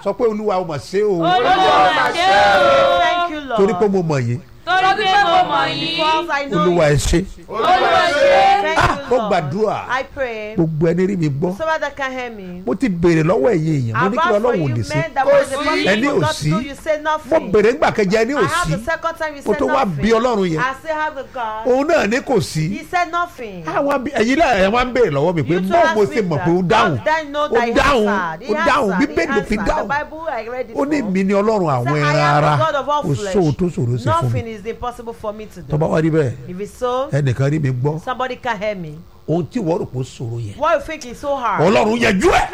sọ pé olúwa o mà ṣe o olúwa mà ṣe o Thank you, Lord. torí pé mo mọ̀ yín torí pé mo mọ̀ yín Because I know olúwa you. ẹ ṣe olúwa ṣe Thank Ah, you, mo Lord. gbàdúrà I pray. gbogbo ẹni rí mi gbọ́ So that can hear me. mo ti béèrè lọ́wọ́ ẹ̀yin èèyàn mo ní kí About for ọlọ́run ò you lè ṣe men that was the Kò first sí. Ẹni thing ò you got sí. to do, you say mo nothing. béèrè ńgbà kẹjẹ ẹni ò I have sí the second time you mo said tó wá nothing. bí ọlọ́run yẹn I still have the God. òun náà ní kò sí He said nothing. àwọn bí- ẹ̀yin náà ẹ̀ wá ń béèrè lọ́wọ́ mi pé You too bọ́ọ̀ mo asked ṣe me mọ̀ that. pé ó dáhùn How then know ó that he dáhùn answered? He ó dáhùn answered. bíbélì ló fi He answered. dáhùn The Bible I read it ó ní for. mi ni ọlọ́run àwọn Say, ẹran I am ara the God of all kò flesh. sóhun tó ṣòro sí fún Nothing mi is impossible for me to tó do. bá wá rí bẹ́ẹ̀ If it's so, ẹnìkan rí mi gbọ́ somebody can hear me. ohun tí wọ́n rò pé ó ṣòro yẹn What you think is so hard? ọlọ́run yanjú ẹ̀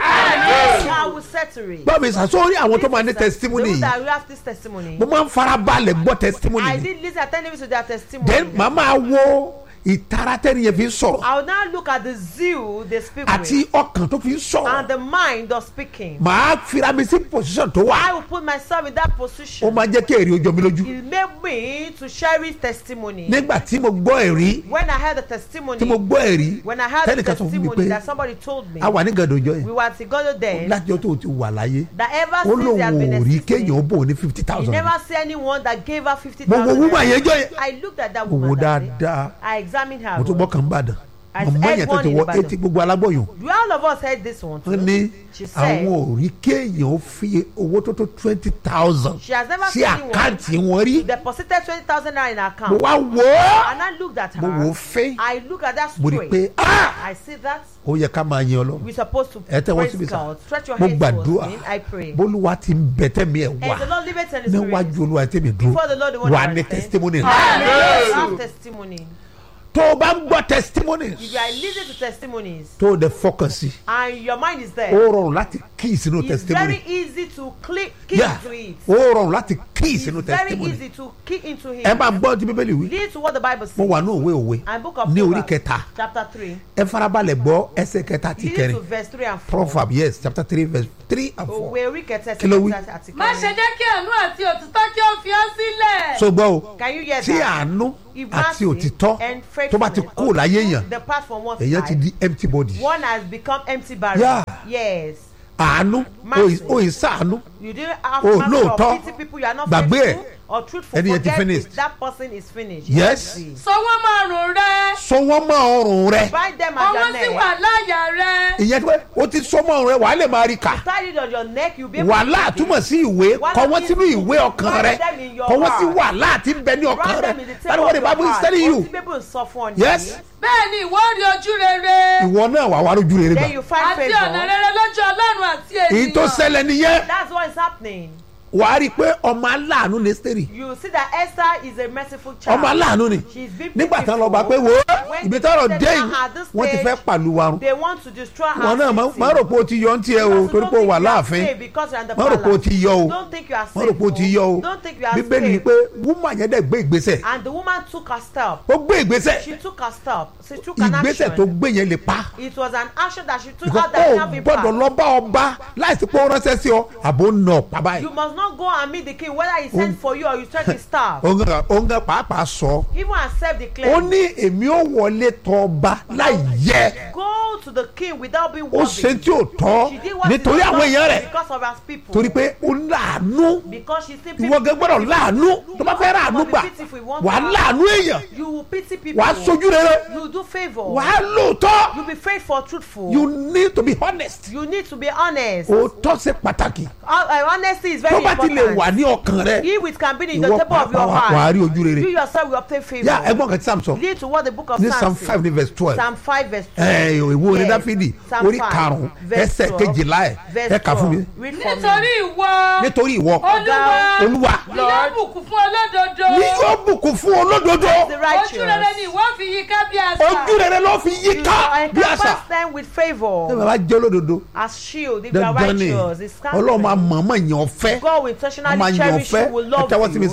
I will settle it. báwo ni sàṣọ́rí àwọn tó máa ní testimony Those yìí that will have this testimony. mo máa ń farabalẹ̀ gbọ́ testimony I yìí did listen attentively to their testimony. then màá máa wo ìtara tẹ́ni yẹn fi ń sọ̀rọ̀ I will now look at the zeal they speak àti with ọkàn tó fi ń and sọ̀rọ̀ the mind of speaking. màá fira mi sí position tó I wà will put myself in that ó position. máa jẹ́ kí èrè ojú mi lójú It made me to cherish testimony. nígbà tí mo gbọ́ ẹ̀rí When I heard the testimony, tí mo gbọ́ ẹ̀rí when I heard the tẹ́nìkan sọ fún mi testimony pé that somebody told me, a wà ní gàdọ̀jọ́ yẹn we were together then, láti ọjọ́ tó o ti wà láyé that ever ó since lóun they have been ò rí existing, kéèyàn ó bò ní fifty you thousand never see anyone that gave her fifty mo wo thousand. wúmọ̀ yẹn jọ yẹn I looked at that mo wo woman that day. dáadáa I examined her. mo tún well. gbọ́ kàn ń bàdàn I mọ̀mọ́ heard yẹn tó one ti in wọ Ìbàdàn. etí gbogbo alágbọ̀yàn Do all of us heard this one too? wọ́n ní She said àwọn ò rí kéèyàn ó fi owó tó tó twenty thousand she has never sí seen anyone àkáǹtì wọn rí deposited twenty thousand naira in her mo account. wá wò ó And I looked at mo wò ó her. fẹ́ I look at that mo rí i straight. pé ah I see that ó yẹ ká máa yan ọlọ́run we're supposed to ẹ tẹ́ wọ́n praise síbi sá God. Stretch your mo hands towards gbàdúrà me. I pray. bólúwa ti ń bẹ tẹ́mi ẹ̀ wá And the Lord live it in His spirit. níwájú olúwa tẹ́mi dúró Before the Lord, the one wà that ní I stand. testimony rẹ Yes. Have testimony. tó o bá ń gbọ́ testimonies If you are listening to testimonies tó o dẹ̀ fọkàn sí and your mind is ó there, rọrùn láti kí sínú it's testimony very easy to click key Yeah. into it. ó rọrùn láti kí It's sínú very testimony easy to key into it. ẹ máa gbọ́ tí bíbélì wí Lead to what the Bible mo says. wà ní òwe òwe And book of ní orí Proverbs, kẹta chapter three. ẹ farabalẹ̀ gbọ́ ẹsẹ̀ kẹta àti Lead kẹrin to verse three and four. proverb yes chapter three verse three and four Òwe orí kẹta Kí ló wí? ẹsẹ̀ kẹta àti má ṣe kẹrin. jẹ́ kí àánú àti òtítọ́ kí ó fi ọ́ sílẹ̀. so gbọ́ o Can you hear tí that? àánú If àti mercy òtítọ́ and tó bá ti kú láyé èèyàn Depart from one èèyàn ti side. di empty body One has become empty barrel. Yeah. Yes. àánú Mercy. òyìn sàánú You didn't have Oh, mercy lóòótọ́. or pity people you are not Gbàgbé faithful ẹ̀. or truthful. Ẹni yẹn ti Forget finished. it. That person is finished. Yes. Empty. sọ wọ́n máa rùn rẹ. so wọ́n mọ ọrùn rẹ Bind them at ọwọ́ your sì neck. wà láyà rẹ. ìyẹn pé o ti so mọ ọrùn rẹ wàá lè máa rí kà Tie it on your neck. You'll be able wàhálà to túmọ̀ sí ìwé Wàhálà kọ wọ́n means sínú ìwé ọkàn write rẹ them in your kọ wọ́n sí heart. wàhálà àti bẹ ní ọkàn Write rẹ them in the that table is what the of your bible is heart. telling Ohun you tí Bíbélì ń sọ fún ọ nìyí. yes bẹ́ẹ̀ ni ìwọ rí ojú rere. ìwọ náà wà wá lójú rere Then gbà you find àti ọ̀nà favour. rere lójú ọlọ́run àti èyí tó ènìyàn. ṣẹlẹ̀ nìyẹn That's what is happening. wàá rí i pé ọmọ aláàánú ní sẹ́rì You see that Esther is a merciful child. ọmọ aláàánú ni She's been nígbà tí wọn lọ pitiful. bá pé wo When ibi they tọrọ set dé her yìí at this wọn ti stage, fẹ́ pàlù wa run They want to destroy her. wọn náà city. má rò pé o ti yọ ń tiẹ̀ o Because torí don't pé o think wà you are láàfin safe because you are in the má rò pé o palace. ti yọ o Don't think you are má safe. rò pé o ti yọ o Don't think you are bíbélì ni safe. pé wúmà yẹn dẹ̀ gbé ìgbésẹ̀ And the woman took her step. ó gbé ìgbésẹ̀ She took her step. She took an ìgbésẹ̀ tó action. gbé yẹn lè pa It was an action that she took because out that ó have gbọ́dọ̀ impact. lọ bá ọba láìsí pé ó ránṣẹ́ sí ọ àbò ń nà ọ̀pá báyìí You must not go and meet the king whether he sent for you or you check his staff. òun gan- òun gan pàápàá sọ Even and self ó declared. ní èmi ò wọlé tọ ọba láì yẹ Go to the king without being ó worthy. ṣe tí ò tọ́ She did what nítorí she àwọn was èèyàn not rẹ̀ because of her people. torí pé ó láàánú Because she see ìwọ gẹ́gẹ́ gbọ́dọ̀ láàánú tó bá fẹ́ ráàánú gbà wà á láàánú èèyàn You will pity people. wà á sojú rere You do favour. wà á lóòótọ́ You be faithful, truthful. you need to be honest You need to be honest. òótọ́ ṣe pàtàkì Uh, uh, honesty is tó very bá ti lè wà important. ní ọkàn rẹ If it can be in the ìwọ table of your pàápàá wà á heart, rí ojú rere you yourself will obtain favour. yá ẹgbọ́n kan tí sam sọ Lead to what the book of ní Psalms psalm says. five ní verse twelve Psalm five verse two. ẹ ìwé orin Yes. dáfídì Psalm orí five, karùn-ún verse ẹsẹ̀ twelve, kejìlá ẹ̀ verse ẹ kà fún mi twelve. Read for me. nítorí ìwọ nítorí ìwọ olúwa olúwa ni yóò bùkún fún olódodo. ni yóò bùkún fún olódodo The ojú rere righteous. ni ìwọ fi yí ká bí àṣà. ojú rere ló fi yí You ká bí àṣà encompass them with ṣé favour. bàbá jẹ́ olódodo As shield, if you are dandan ni righteous, it's ọlọ́run máa counted. mọ̀ọ́mọ̀ yàn ọ́ fẹ́ God will wọ́n máa intentionally yàn ọ́ cherish fẹ́ you, will ẹ love tẹ́wọ́ sí mi you. sà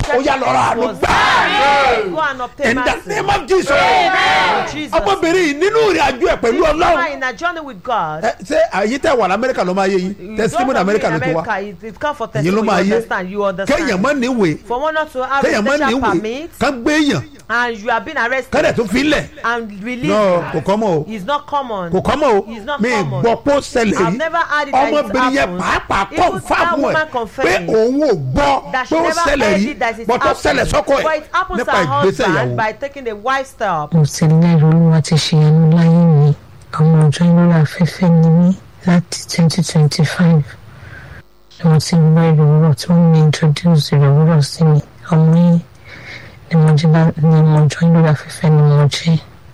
ó yà lọ́rọ̀ àánú was gbà Go and obtain in the mercy. name of jesus In Jesus. ọmọbìnrin yìí nínú ìrìn àjò ẹ̀ pẹ̀lú This ọlọ́run woman in a journey with God. ẹ, ṣé àyè tẹ wà lamẹ́ríkà ló máa yé yín You testimony don't amẹ́ríkà ló agree ti in wá America, it, it come for èyí ló testimony, máa you yé understand, you kéèyàn understand. mọ́ níwèé For one not to have a kéèyàn mọ́ special níwèé permit kán gbé èèyàn and you have been arrested kẹ́dẹ̀ tó fi lẹ̀ and released. no kò kọ́ mọ́ o It's not common. kò kọ́ mọ́ o It's not mi common. gbọ́ pé ó ṣẹlẹ̀ I've yìí never had it like it ọmọbìnrin yẹn happens. pàápàá Even kọ́ that fáàmù ẹ̀ woman pé confirmed òun ò gbọ́ that she pé ó never ṣẹlẹ̀ heard yìí it that it bọ́tọ̀ ṣẹlẹ̀ happened. sọ́kọ But ẹ̀ it happens to nípa her ìgbésẹ̀ husband ìyàwó by taking the wife step. mo sì lẹ́rù olúwa ti ṣe ẹnu láyé mi ọmọ ọjọ́ lórí afẹ́fẹ́ ni mí láti twenty twenty five ni mo ti ń gbọ́ ìrọ̀rọ̀ tí wọ́n ní introduce ìrọ̀rọ̀ sí mi ọmọ yìí ni mo jẹ́ lá- ni mo jọ lórí afẹ́fẹ́ ni mo jẹ́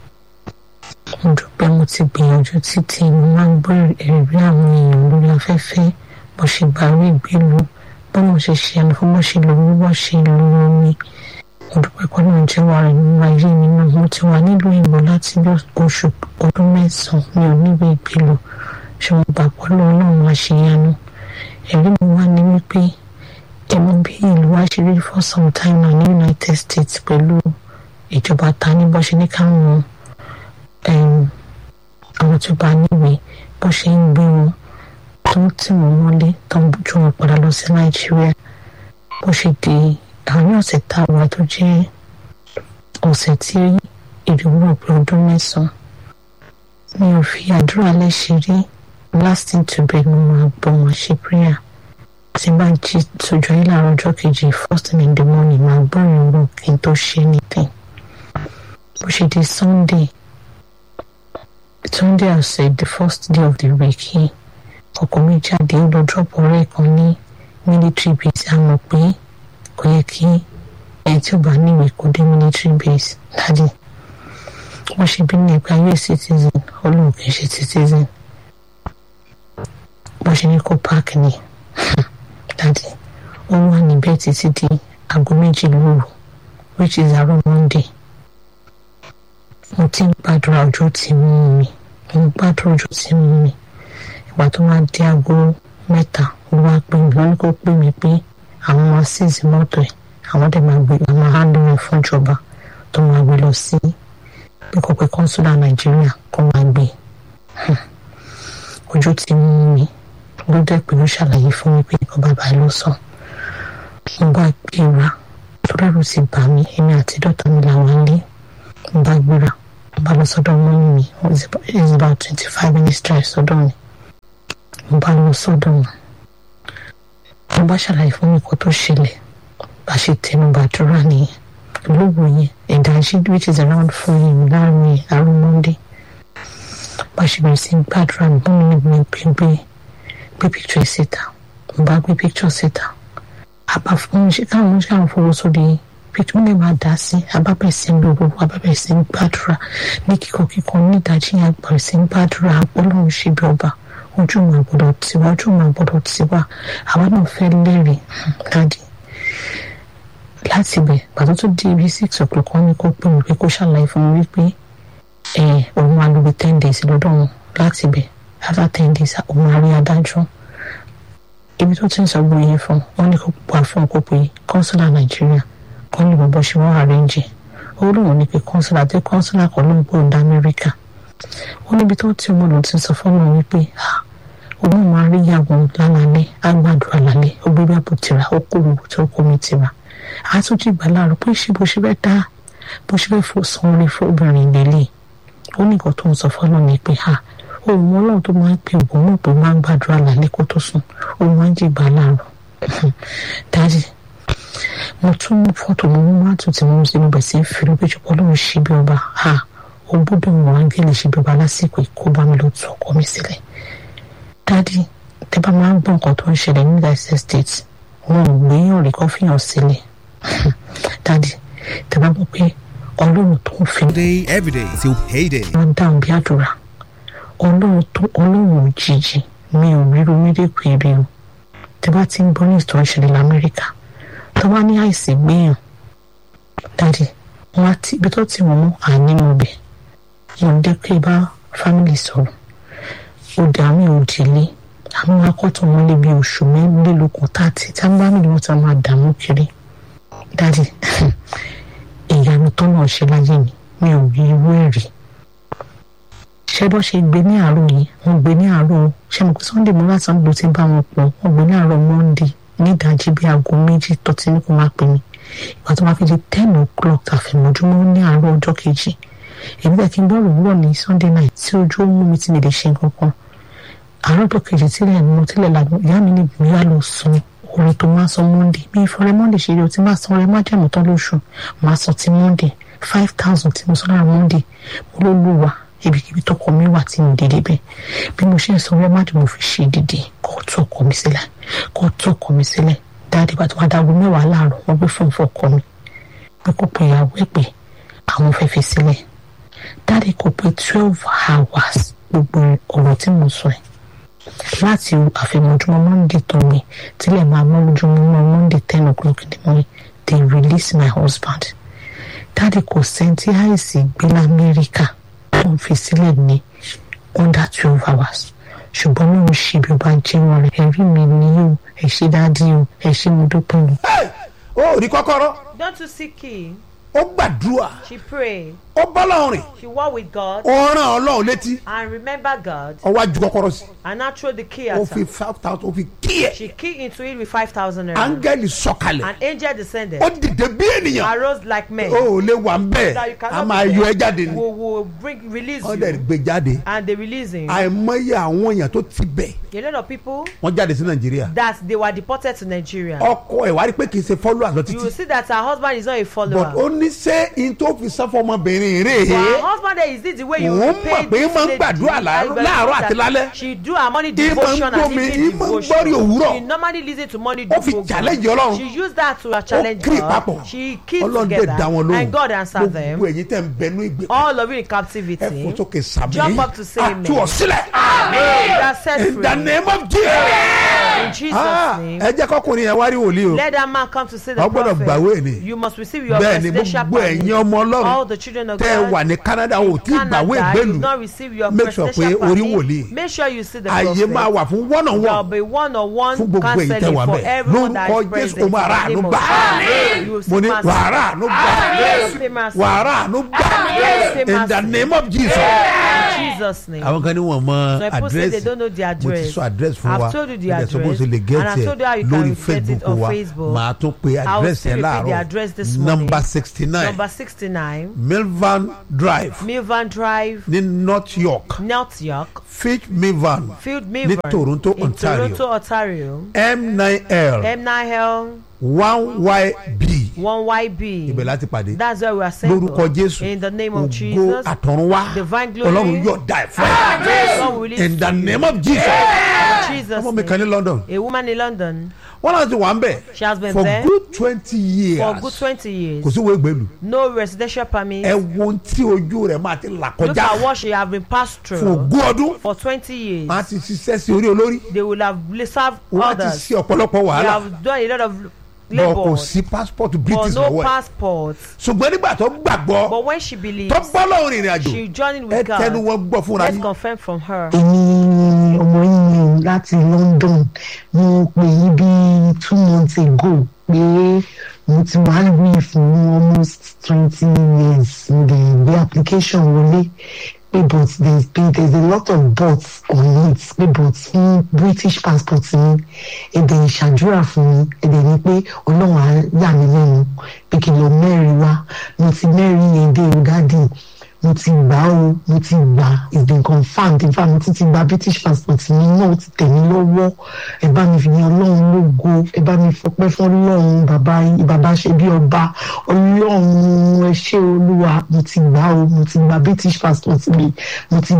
mo dúpẹ́ mo ti gbìyànjú títí mo máa ń gbọ́ ẹ̀rí àwọn èèyàn lórí afẹ́fẹ́ bó ṣe gbà rí ìgbélu bó mo ṣe ṣe ẹnu fún bó ṣe lò ó bó ṣe lò ó mi mo dúpẹ́ pé náà jẹ́ wà rẹ̀ nínú ayé mi náà mo ti wà nílùú ìbò láti bí oṣù ọdún mẹ́sàn-án mi ò níbi ìgbélu ṣé mo gbà pọ́ lọ́wọ́ náà máa ṣe yanu ẹ̀rí mi wá ní wípé ẹ̀mú bí ìlú wa ṣe rí for some time now ní united states pẹ̀lú ìjọba ta ní bó ṣe ní káwọn um, àwọn tó bá níwèé bó ṣe ń gbé wọn tó ń tì wọ́n mọ́lé tó ń ju wọn padà lọ sí nàìjíríà bó ṣe di àárín ọ̀sẹ̀ tá a wà tó jẹ́ ọ̀sẹ̀ tí ìdúró pé ọdún mẹ́sàn-án mi ò fi àdúrà lẹ́sẹ̀ rí lasting to bed mo máa gbọ́ máa ṣe prayer tí bá jí sójú ayé láàárọ̀ ọjọ́ kejì first thing in the morning máa gbọ́ ìrìnbó kí n tó ṣe anything bó ṣe di sunday sunday ọ̀sẹ̀ the first day of the week yìí ọkọ̀ mi jáde ó lọ drop ọ̀rẹ́ kan ní military base a mọ̀ pé kò yẹ kí ẹni tí ó bá níwèé kó dé military base dájú wọ́n ṣe bí nípa us citizen olóhùn kì í ṣe citizen bó ṣe ní kó park ni dájú ó wà níbẹ̀ títí di aago méjì lóru which is àárọ̀ monday mo ti ń gbàdúrà ojú tí mú mi mo ń gbàdúrà ojú tí mú mi ìgbà tó máa di aago mẹ́ta ó wá pè mí wọ́n ní kó pè mí pé àwọn máa ṣèṣì mọ́tò ẹ̀ àwọn dẹ̀ máa gbé àwọn máa hàn lórí fún ìjọba tó máa gbé lọ sí pé kò pé kọ́ńsúlà nàìjíríà kó máa gbé Hmm. ojú tí mú mi ló dẹ̀ pé ó ṣàlàyé fún mi pé nǹkan bàbá ló sọ mo bá gbéra torí ẹ̀rù ti bà mí èmi àti dọ́tà mi làwọn lé mo bá gbéra mo bá lọ sọ́dọ̀ mọ́mí mi it's about twenty five minutes drive sọ́dọ̀ mi mo bá lọ sọ́dọ̀ wọn mo bá ṣàlàyé fún mi kó tó ṣẹlẹ̀ bá ṣe tẹnu bàdúrà nìyẹn lóògùn yẹn ìdájí which is around four yẹn láàrin àrùn monday bá ṣe bẹ̀rẹ̀ sí gbàdúrà mi bọ́n mi ní mi gbé gbé gbé picture síta mo bá gbé picture síta àbá fún mi ṣe káwọn ọmọ ṣe àwọn fowó sórí picture mi máa dá sí abábẹ̀ sí ń gbogbo abábẹ̀ sí ń gbàdúrà ní kíkọ kíkọ ní ìdájí yẹn àgbàrẹ̀ sí ń gbàdúrà ọlọ́run ṣe bí ọba ojú mà gbọdọ̀ tiwa ojú mà gbọdọ̀ tiwa àwa náà fẹ́ lẹ́rìí dáàdi láti bẹ̀ pàtó tó di ibi six o'clock wọn ni kó pè mí pé kó ṣàlàyé fún mi wípé ẹ òun máa lo bí ten days lọ́dọ̀ wọn láti bẹ̀ after ten days òun máa rí adájọ́ ibi tó ti ń sọ gbogbo yẹn fún wọn ní kó pa fún ọkọ pé kọ́ńsúlà nàìjíríà kọ́ ní bọ́bọ́ ṣe wọ́n àrẹ́ǹjì owó lòun ní pé kọ́ńsúlà tí kọ́ńsúlà kan ló ń gbọ́ ọ̀dà amẹ́ríkà ó níbi tó ti ọmọ lòun ti sọ fọ́nà wípé ah òun máa rí ìyàwó lálálẹ́ àgbàdùn àlálẹ́ ó gbé bá bò tìra ó kó gbogbo tó kó mi tìra àtúntì ìgbà láàrọ̀ pé ṣé bó ṣe fẹ́ dá bó ṣe fẹ́ fò san orí fóbìnrin lélẹ̀ ó ní nǹkan tó ń sọ fọ́nà ni pé ha òun ọlọ́run tó máa ń pè òun mọ̀ pé máa ń gbàdúrà lálẹ́ kó tó sùn òun máa ń jìgbà láàrọ̀ dájì mo tún mú fọ́tò mo mú mátò tí mo ń sinú bẹ̀ sí fi lóbi jù ọlọ́run ṣe bí ọba ha ó gbọ́dọ̀ wọn áńgẹ́lì ṣe bí ọba lásìkò kó bá mi lọ tú ọkọ mi sílẹ̀ dádì tẹ bá máa ń gbọ́ nǹkan tó ń ṣẹlẹ̀ ní united states wọn ò gbéyàn rí kó fìyàn sílẹ̀ dádì tẹ bá gbọ́ pé ọlọ́run tó ń fi day every day till payday. wọn dáhùn bí àdúrà ọlọ́run tó ọlọ́run òjijì mi ò ríro méjèèkì èrè o tẹ bá ti ń gbọ́ ní ìtàn ìṣẹ̀lẹ̀ lamẹ́ríkà tó bá ní àìsí gbéyàn dádì wọn á ti ibi tó ti wọ́n mú àní mo bẹ̀ wọn dé pé bá fámìlì sọ̀rọ̀ òde àmì òdìlé àwọn akọ́tún wọn lé bí oṣù mélòó kan tá àti tí wọn bá mi ni wọn ti máa dààmú kiri dáàdì ìyanu tó náà ṣe láyé mi mi ò rí irú ẹ̀ rí ṣé bó ṣe gbé ní àárọ̀ yìí wọ́n gbé ní àárọ̀ ṣé mo pé sunday mo láti ń lo ti bá wọn pọ̀ wọ́n gbé ní àárọ̀ monday ní ìdajì bíi aago méjì tó ti ní kó máa pè mí ìgbà tó máa fi di ten o'clock àfẹ̀mọ́júmọ́ ní àárọ̀ ọjọ́ kejì èmi bẹ́ẹ̀ kí n bọ́ òwúrọ̀ ní sunday night tí ojú ó mú mi ti lè lè ṣe nǹkan kan àárọ̀ ọjọ́ kejì tílẹ̀ mọ́ tílẹ̀ làgbọ̀n ìyá mi ní mi wá lọ sun orin tó máa san monday mi ìfọ̀rẹ́ monday ṣe rí o ti máa san ọrẹ májàmú tán lóṣù máa san ti monday five thousand tí mo san lára monday mo ló lù wá ibikíbi tọkọ mi wà tí mo dédé bẹ́ẹ̀ bí mo ṣe ń san ọrẹ májàmú fi ṣe dídì kó tó ọkọ mi sílẹ̀ kó tó ọkọ mi sílẹ̀ dáadé bá tó wá dáago mẹ́wàá láàárọ̀ wọ́n gbé fún ọkọ mi pé kó pe ìyàwó ẹ̀ pé àwọn fẹ́ fi sílẹ̀ dáadé kò pé twelve hours gbogbo ọ̀rọ̀ tí mo sọ ẹ̀ láti àfẹ̀mọ́júmọ́ monday tó mi tílẹ̀ máa mọ́ lójúmọ́ monday ten o'clock in the morning they release my husband dáàdi kò sẹ́ńtì àìsí gbé lamẹ́ríkà tó ń fi sílẹ̀ ní under twelve hours ṣùgbọ́n mi ò ṣe bí o bá jẹ́wọ́ rẹ̀ ẹ̀rí mi ni o ẹ̀ ṣe dáàdi o ẹ̀ ṣe mo dúpẹ́ o. ó rí kọ́kọ́rọ́ Don't you see key? ó gbàdúrà She prayed. ó bọ́lọ́run rìn She walked with God ó rán ọlọ́run létí and remember God ó wá ju kọ́kọ́rọ́ sí and now throw the key ó at fi her. five thousand ó fi kí ẹ̀ She keyed into it with 5,000 naira. áńgẹ́lì sọ̀kalẹ̀ An angel descended. ó dìde bí ènìyàn Arose like men. ó ò lè wà ń bẹ́ẹ̀ That you a cannot máa be yọ there. ẹ jáde ni Will, will bring, release wọ́n dẹ̀ you. gbé jáde And they release him. àìmọye àwọn èèyàn tó ti bẹ̀ A lot of people wọ́n jáde sí nàìjíríà that they were deported to Nigeria. ọkọ ẹ̀ wá rí pé kì í ṣe followers lọ You títí will see that her husband is not a but follower. ó ní ṣé in tó fi sán fún ọmọbìnrin rè But her é husband there is this the way you Òun pay mọ̀ pé this máa ń lady. gbàdúrà láàárọ̀- I láàárọ̀ believe àti that lálẹ́. She do her morning Ìmọ̀ ń devotion and gbómi, evening ìmọ̀ ń devotion. gbọ́rí òwúrọ̀. She normally listen to morning Ó fi devotion. challenge Ọlọ́run. She use that to challenge kí God. papọ̀ She keep ọlọ́run dẹ̀ together dá wọn lóhùn and God answer them. gbogbo ẹ̀yin tẹ̀ ń bẹnu ìgbè All of you in ẹ captivity. fò sókè sàmì Jump up to say amen. àtú ọ̀sílẹ̀ You are set in free. the name of Jesus In Jesus' Ah, name. ẹ jẹ́ kọ́kùnrin yẹn wá rí wòlíì o Let that man come to see the Wọ́n gbọ́dọ̀ prophet. gbàwé ni. You must receive your bẹ́ẹ̀ ni presidential gbogbo permit. ẹ̀yin ọmọ All ọlọ́run the children of tẹ́ ẹ God. wà ní Canada ò tí ì gbàwé Canada, ìgbélú you not receive your Make sure presidential pé orí permit. wòlíì. Make sure you see the àyè prophet. máa wà fún one on There will one be one on one fún gbogbo èyí tẹ́ counseling wà for bẹ́ẹ̀ everyone that lórúkọ is present. Jésù o máa rà àánú gbà You will mo see ní mercy. wàrà àánú gbà You will see mercy. wàrà àánú gbà Yes. in the name of Jesus. In Jesus' name. àwọn kan ní wọn mọ Some people say they àdírẹ́sì don't know the mo ti address. sọ àdírẹ́sì fún wa I've told you the mo dẹ̀ sọ bó address. ṣe lè And gẹ́tì I've told you how ẹ̀ you can lórí get it Facebook on wa Facebook. màá tún pe I will àdírẹ́sì still ẹ̀ repeat the láàárọ̀ address this morning. number sixty nine Number 69, milvan drive Milvan Drive, ní North York North York, fitch milvan Field Milvan. Toronto, in Ontario. Toronto, Ontario. m nine l M9L, one yb 1YB. ibẹ̀ láti pàdé That's where we are saying. lórúkọ Jésù In the name of ògo Jesus. àtọ̀runwá Divine glory. ọlọ́run yóò dá ẹ̀ fún ẹ God will release in the to you. name of Jesus In Jesus' ọmọ mi kan ní name. London A woman in London wọ́n náà ti wà ń bẹ̀ She has been for there good twenty years for good 20 years. kò sí wo ìgbèlú No residential permit. ẹ wo ohun tí ojú rẹ̀ máa ti là Look at kọjá what she have been passed fún through ogún ọdún for 20 years. máa ti ṣiṣẹ́ sí orí olórí They will have served wọ́n ti others. ṣe ọ̀pọ̀lọpọ̀ They wàhálà have done a lot of bọ̀ kò labour sí passport but British no lọ́wọ́ ẹ̀ passport. ṣùgbọ́n nígbà tó gbàgbọ́ But when she believes, tó bọ́ lọ́rùn ìrìn àjò she journeyed ẹ with tẹnu God. wọn gbọ́ fúnra Let's yín confirm from her. èmi ọmọ yín ni láti London mo pè yí bí two months ago pé mo ti wá rí fún almost twenty years mo dẹ̀ gbé application wọlé pé but there is been there is a lot of buts on it pé but fún British passport mi èdè ìṣàdúrà fún mi èdè ni pé ọlọ́run á yà mí lẹ́nu pé kí n lọ mẹ́rin wá mo ti mẹ́rin yẹn dé o dádì mo ti gbà ó mo ti gbà it's been confirmed in fact mo ti ti gba british passport mi náà ó ti tẹ̀ mí lọ́wọ́ ẹ bá mi fi yan ọlọ́run lógo ẹ bá mi fọpẹ́ fún ọlọ́run bàbá bàbá ṣe bí ọba ọlọ́run ẹ ṣé olúwa mo ti gbà ó mo ti gba british passport mi mo ti